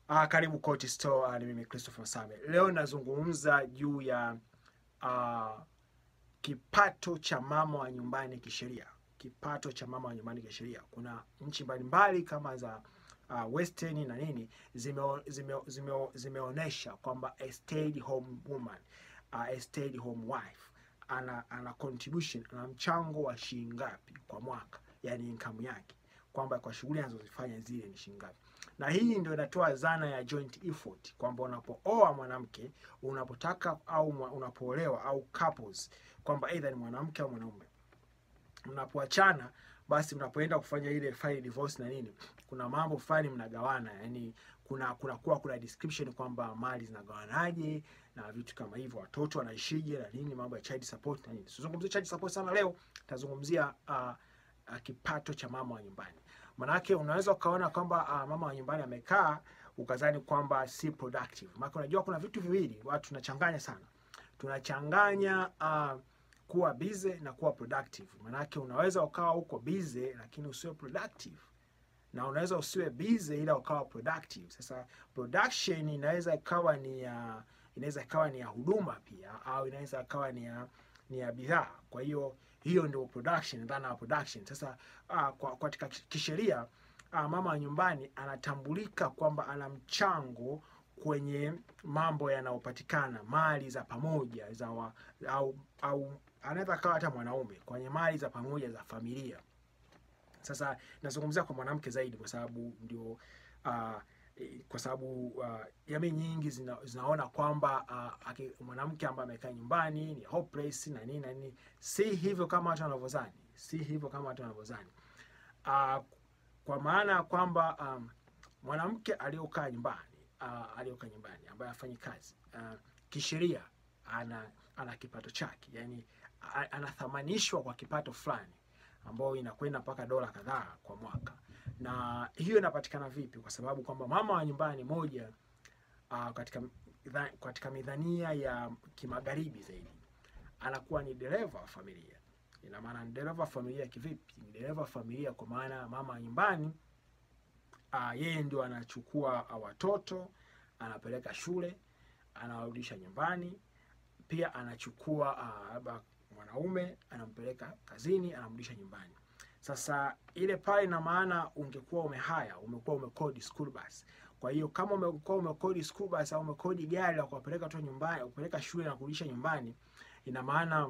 Ah, karibu Court Store. Ah, ni mimi Christopher Masame. Leo nazungumza juu ya ah, kipato cha mama wa nyumbani kisheria. Kipato cha mama wa nyumbani kisheria. Kuna nchi mbalimbali kama za uh, Western na nini zime, zime, zime, zimeonyesha kwamba a stay home woman, uh, a stay home wife ana ana contribution ana mchango wa shilingi ngapi kwa mwaka, yani income yake, kwamba kwa shughuli anazozifanya zile ni shilingi ngapi na hii ndio inatoa zana ya joint effort kwamba unapooa mwanamke unapotaka au mwa- unapoolewa au couples kwamba either ni mwanamke au mwanaume mnapoachana basi mnapoenda kufanya ile file divorce na nini kuna mambo fulani mnagawana yani kuna kuna kuwa kuna description kwamba mali zinagawanaje na vitu kama hivyo watoto wanaishije na nini mambo ya child support na nini sizungumzie child support sana leo tazungumzia uh, uh, kipato cha mama wa nyumbani manake unaweza ukaona kwamba uh, mama wa nyumbani amekaa ukazani kwamba si productive maana unajua kuna vitu viwili watu tunachanganya sana tunachanganya uh, kuwa busy na kuwa productive manake unaweza ukawa uko busy lakini usiwe productive na unaweza usiwe busy ila ukawa productive sasa production inaweza ikawa ni ya inaweza ikawa ni ya huduma pia au inaweza ikawa ni ya ni ya bidhaa kwa hiyo hiyo ndio production dhana ya production sasa uh, kwa katika kisheria uh, mama wa nyumbani anatambulika kwamba ana mchango kwenye mambo yanayopatikana mali za pamoja za wa, au, au anaweza kawa hata mwanaume kwenye mali za pamoja za familia sasa nazungumzia kwa mwanamke zaidi kwa sababu ndio uh, kwa sababu uh, jamii nyingi zina, zinaona kwamba uh, aki- mwanamke ambaye amekaa nyumbani ni hopeless na nini na nini si hivyo kama watu wanavyozani si hivyo kama watu wanavyozani uh, kwa maana ya kwamba um, mwanamke aliyokaa nyumbani uh, aliyokaa nyumbani ambaye afanyi kazi uh, kisheria ana ana kipato chake yani a- anathamanishwa kwa kipato fulani ambayo inakwenda mpaka dola kadhaa kwa mwaka na hiyo inapatikana vipi kwa sababu kwamba mama wa nyumbani moja uh, katika dha- katika midhania ya kimagharibi zaidi anakuwa ni dereva wa familia ina maana ni dereva wa familia kivipi ni dereva wa familia kwa maana mama wa nyumbani uh, yeye ndio anachukua uh, watoto anapeleka shule anawarudisha nyumbani pia anachukua ah, labda mwanaume anampeleka kazini anamrudisha nyumbani sasa ile pale ina maana ungekuwa umehaya umekuwa umekodi school bus kwa hiyo kama umekuwa umekodi school bus au umekodi gari la kuwapeleka tu nyumbani kupeleka shule na kurudisha nyumbani ina maana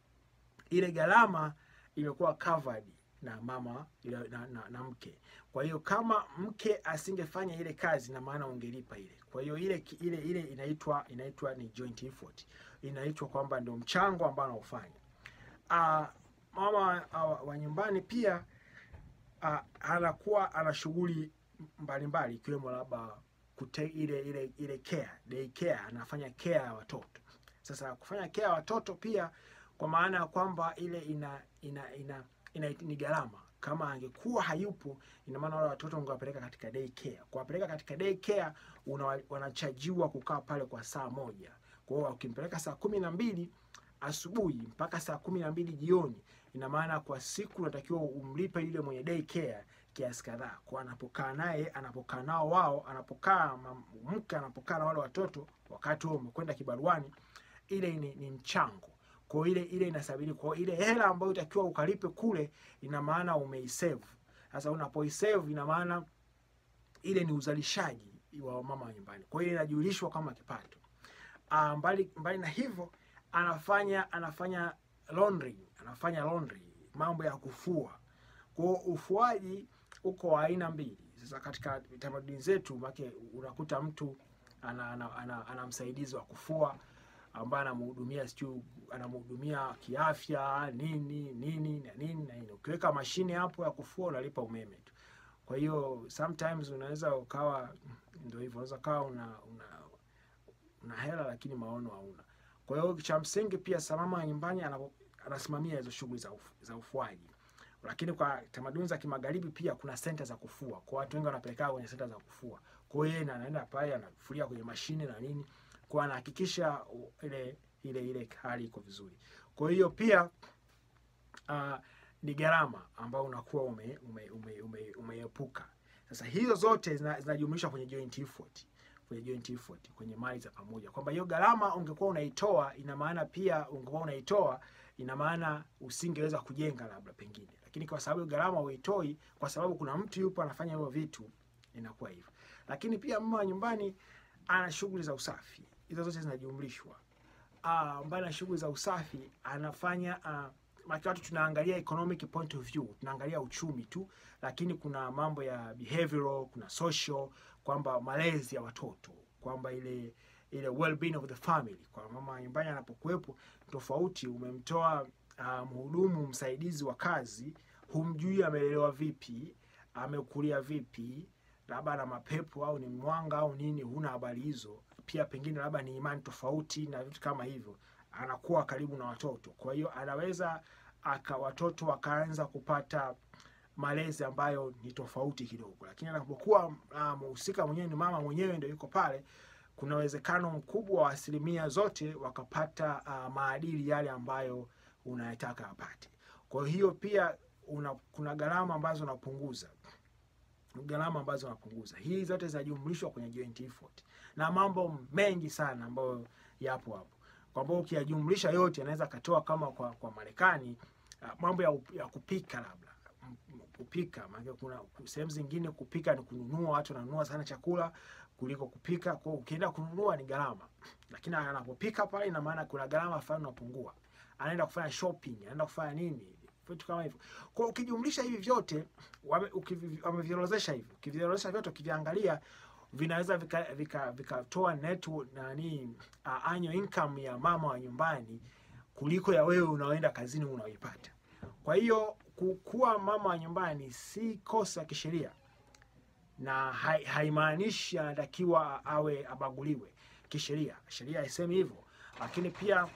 ile gharama imekuwa covered na mama ile- na, na, na mke kwa hiyo kama mke asingefanya ile kazi na maana ungelipa ile kwa hiyo ile ki- ile ile inaitwa inaitwa ni joint effort inaitwa kwamba ndio mchango ambao anaofanya uh, mama uh, wa nyumbani pia uh, anakuwa ana shughuli mbalimbali ikiwemo labda kute ile ile ile care day care anafanya care ya watoto sasa kufanya care ya watoto pia kwa maana ya kwamba ile ina ina ina, ina, ni gharama kama angekuwa hayupo ina maana wale watoto ungewapeleka katika day care kuwapeleka katika day care una, wanachajiwa kukaa pale kwa saa moja kwa hiyo ukimpeleka saa kumi na mbili asubuhi mpaka saa kumi na mbili jioni ina maana kwa siku unatakiwa umlipe yule mwenye day care kiasi kadhaa kwa anapokaa naye anapokaa nao wao anapokaa mam- mke anapokaa na wale watoto wakati huo umekwenda kibaruani ile ni, ni mchango kwa hiyo ile ile inasabiri kwa hiyo ile hela ambayo itakiwa ukalipe kule ina maana umeisave sasa unapoisave ina maana ile ni uzalishaji wa mama wa nyumbani kwa hiyo inajulishwa kama kipato uh, mbali, mbali na hivyo anafanya anafanya laundry anafanya laundry mambo ya kufua kwa hiyo ufuaji uko wa aina mbili sasa katika tamaduni zetu make unakuta mtu ana, ana, ana, ana msaidizi wa kufua ambaye anamhudumia sijui anamhudumia kiafya nini nini na nini na nini ukiweka mashine hapo ya kufua unalipa umeme tu kwa hiyo sometimes unaweza ukawa ndio hivyo unaweza ukawa una, una una hela lakini maono hauna kwa hiyo cha msingi pia samama ya nyumbani anapo- anasimamia hizo shughuli za, uf, za ufuaji lakini kwa tamaduni za kimagharibi pia kuna senta za kufua kwa watu wengi wanapelekana kwenye senta za kufua kwa hiyo yeye anaenda pale anafulia kwenye mashine na nini kwa anahakikisha u- ile ile ile hali iko vizuri kwa hiyo pia uh, ni gharama ambayo unakuwa umeepuka ume, ume, ume, umeepuka. Sasa hizo zote zina- zinajumlishwa kwenye joint effort, kwenye joint effort, kwenye mali za pamoja, kwamba hiyo gharama ungekuwa unaitoa, ina maana pia ungekuwa unaitoa, ina maana usingeweza kujenga labda pengine, lakini kwa sababu gharama huitoi, kwa sababu kuna mtu yupo anafanya hivyo vitu, inakuwa hivyo. Lakini pia mama wa nyumbani ana shughuli za usafi, hizo zote zinajumlishwa. Ah, mbali na shughuli za usafi anafanya uh, maki watu tunaangalia economic point of view, tunaangalia uchumi tu, lakini kuna mambo ya behavioral, kuna social, kwamba malezi ya watoto, kwamba ile ile well-being of the family, kwa mama wa nyumbani anapokuwepo tofauti. Umemtoa uh, mhudumu msaidizi wa kazi, humjui amelelewa vipi, amekulia vipi, labda ana mapepo au ni mwanga au nini, huna habari hizo. Pia pengine labda ni imani tofauti na vitu kama hivyo, anakuwa karibu na watoto, kwa hiyo anaweza aka watoto wakaanza kupata malezi ambayo ni tofauti kidogo, lakini anapokuwa uh, mhusika mwenyewe ni mama mwenyewe ndio yuko pale, kuna uwezekano mkubwa wa asilimia zote wakapata uh, maadili yale ambayo unayataka apate. Kwa hiyo pia una, kuna gharama ambazo unapunguza gharama ambazo unapunguza. Hii zote zinajumlishwa kwenye joint effort na mambo mengi sana ambayo yapo hapo, kwamba ukiyajumlisha yote anaweza akatoa kama kwa, kwa Marekani uh, mambo ya, up- ya kupika labda M- m- kupika maana kuna sehemu zingine kupika ni kununua, watu wananunua sana chakula kuliko kupika. Kwa hiyo ukienda kununua ni gharama, lakini anapopika pale, ina maana kuna gharama fulani unapungua. Anaenda kufanya shopping, anaenda kufanya nini, vitu kama hivyo. Kwa hiyo ukijumlisha hivi vyote wame- ukivi- wameviorodhesha hivi, ukiviorodhesha vyote, ukiviangalia vinaweza vikatoa vika, vikatoa net nani uh, annual income ya mama wa nyumbani kuliko ya wewe unaoenda kazini unaoipata. Kwa hiyo ku- kuwa mama wa nyumbani si kosa kisheria na hai- haimaanishi anatakiwa awe abaguliwe kisheria. Sheria haisemi hivyo, lakini pia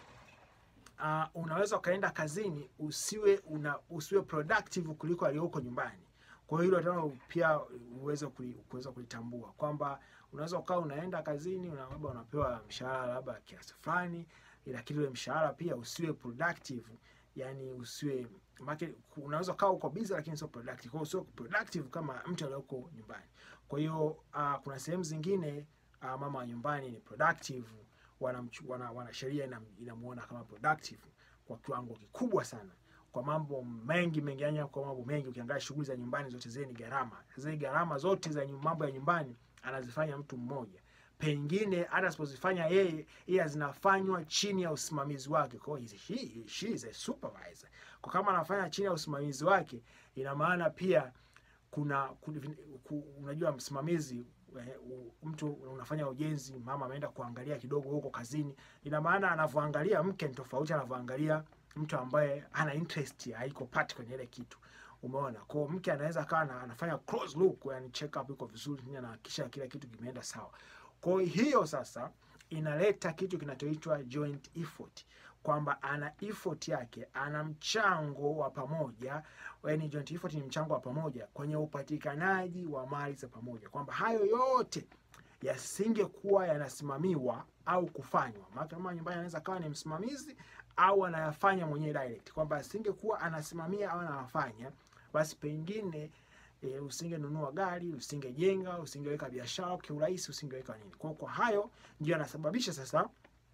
uh, unaweza ukaenda kazini usiwe una, usiwe productive kuliko aliyoko nyumbani. Kwa hiyo hilo tena pia uweze kuli- kuweza kulitambua kwamba unaweza ukawa unaenda kazini una- labda unapewa mshahara labda kiasi fulani, lakini ule mshahara pia usiwe productive, yani usiwe make, unaweza ukawa uko busy lakini sio productive. Kwa hiyo sio productive kama mtu aliyoko nyumbani. Kwa hiyo uh, kuna sehemu zingine uh, mama wa nyumbani ni productive wanamchu- wana, wana sheria inam- inamuona kama productive kwa kiwango kikubwa sana kwa mambo mengi mengi, yani kwa mambo mengi. Ukiangalia shughuli za nyumbani zote zile ni gharama. Sasa hii gharama zote za nyu- mambo ya nyumbani anazifanya mtu mmoja, pengine hata asipozifanya yeye, ila zinafanywa chini ya usimamizi wake. Kwa hiyo he, she is a supervisor. Kwa kama anafanya chini ya usimamizi wake, ina maana pia kuna, kuna ku, unajua msimamizi eh, u- mtu unafanya ujenzi, mama ameenda kuangalia kidogo huko kazini, ina maana anavyoangalia mke ni tofauti anavyoangalia mtu ambaye ana interest haiko part kwenye ile kitu. Umeona, kwa hiyo mke anaweza akawa ana- anafanya close look, yani check up iko vizuri, na anahakikisha kila kitu kimeenda sawa. Kwa hiyo sasa inaleta kitu kinachoitwa joint effort kwamba ana effort yake, ana mchango wa pamoja. Yani joint effort ni mchango wa pamoja kwenye upatikanaji wa mali za pamoja, kwamba hayo yote yasingekuwa yanasimamiwa au kufanywa. Maana kama nyumbani anaweza kawa ni msimamizi au anayafanya mwenyewe direct, kwamba asingekuwa anasimamia au anayafanya, basi pengine e, usingenunua gari, usingejenga, usingeweka biashara kiurahisi, usingeweka nini. Kwa kwa hayo ndio yanasababisha sasa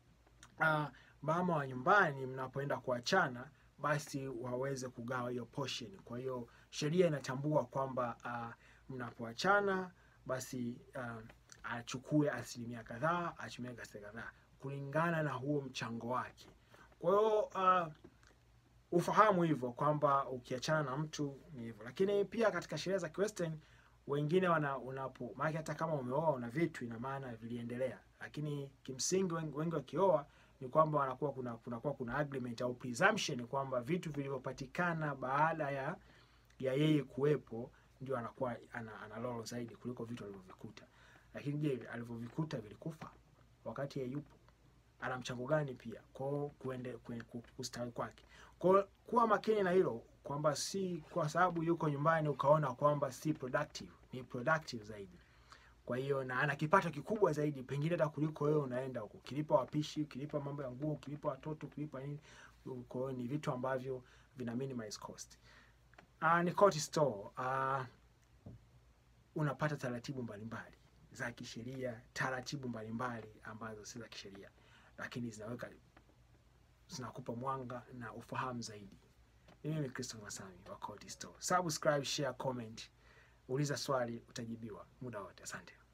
uh, mama wa nyumbani mnapoenda kuachana basi waweze kugawa hiyo portion. Kwa hiyo sheria inatambua kwamba uh, mnapoachana basi uh, achukue asilimia kadhaa, achukue asilimia kadhaa kulingana na huo mchango wake. Kwa hiyo uh, ufahamu hivyo kwamba ukiachana na mtu ni hivyo, lakini pia katika sheria za Kiwestern wengine wana unapo maana hata kama umeoa una vitu ina maana viliendelea, lakini kimsingi wengi, wengi wakioa ni kwamba wanakuwa kuna kunakuwa kuna agreement au presumption kwamba vitu vilivyopatikana baada ya ya yeye kuwepo ndio anakuwa ana, ana lolo zaidi kuliko vitu alivyovikuta. Lakini je, alivyovikuta vilikufa wakati yeye yupo? Ana mchango gani pia kwao kuende kue- ku- kustawi kwake? Kwa kuwa makini na hilo kwamba si kwa sababu yuko nyumbani ukaona kwamba si productive, ni productive zaidi. Kwa hiyo na ana kipato kikubwa zaidi pengine hata kuliko wewe unaenda huko, ukilipa wapishi, ukilipa mambo ya nguo, ukilipa watoto, ukilipa nini. Kwa hiyo ni vitu ambavyo vina minimize cost. Uh, ni Court Store. Uh, unapata taratibu mbalimbali za kisheria, taratibu mbalimbali ambazo si za kisheria, lakini zinaweka zinakupa mwanga na ufahamu zaidi. Mimi ni Christopher Masami wa Cold Store. Subscribe, share, comment, uliza swali utajibiwa muda wote. Asante.